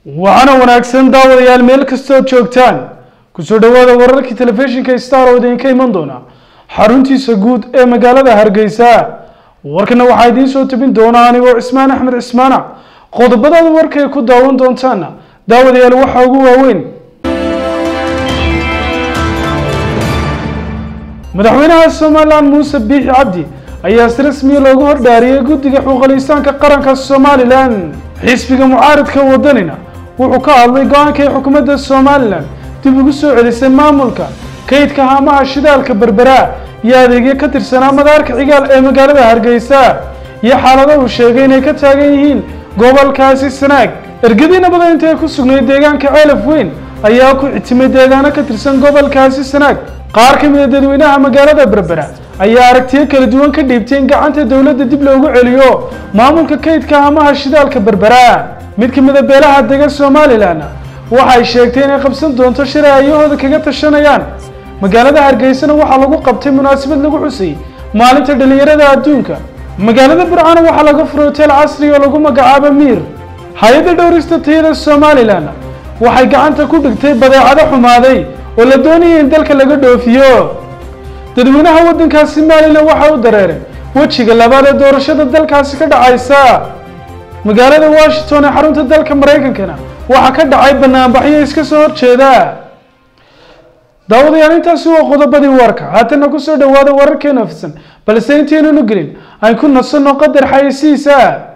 waxaana wanaagsan daawadayaal meel kastood joogtaan kusoo dhowaada wararkii telefishinka star oo idinka iman doona xaruntiisa guud ee magaalada hargeysa warkana waxaa idiin soo tabin doona anigoo cismaan axmed cismaana qodobadaada warkay ku daawan doontaana daawadayaal waxaa ugu waaweyn madaxweynaha somalilan muuse biixi cabdi ayaa si rasmiya loogu hordhaariyey guddiga xuquuqaliistaanka qaranka somalilan xisbiga mucaaridka wadanina wuxuu ka hadlay go-aanka ay xukuumadda somalilan dib ugu soo celisay maamulka kaydka haamaha shidaalka berbera iyo adeegyo ka tirsanaa madaarka cigaal ee magaalada hargeysa iyo xaalado uu sheegay inay ka taagan yihiin gobolkaasi sanaag ergadii nabada inta ay ku sugnayd deegaanka ceelaf weyn ayaa ku xitimay deegaano ka tirsan gobolkaasi sanaag qaar ka mid a dadweynaha magaalada berbera ayaa aragtiyo kala duwan ka dhiibtay in gacanta dowladda dib loogu celiyo maamulka kaydka haamaha shidaalka berbera mid ka mid a beelaha degan somalilan waxay sheegtay inay qabsan doonto shir ay ayahooda kaga tashanayaan magaalada hargeysana waxaa lagu qabtay munaasabad lagu xusay maalinta dhalinyarada adduunka magaalada burcana waxaa laga furay hotel casri oo lagu magacaabo miir hay-adda dhowrista tayada somalilan waxay gacanta ku dhigtay badeecado xumaaday oo la doonayay in dalka laga dhoofiyo dadweynaha waddankaasi somalilan waxa u dareeray wejiga labaad ee doorashada dalkaasi ka dhacaysa magaalada washington ee xarunta dalka maraykankana waxaa ka dhacay banaanbaxyo iska soo horjeeda daawadayaal intaasi waa qodobadii warka haatana kusoo dhawaada wararkeena ofisan balse intaynan u gelin aan ku nasanno qadar xayeysiisa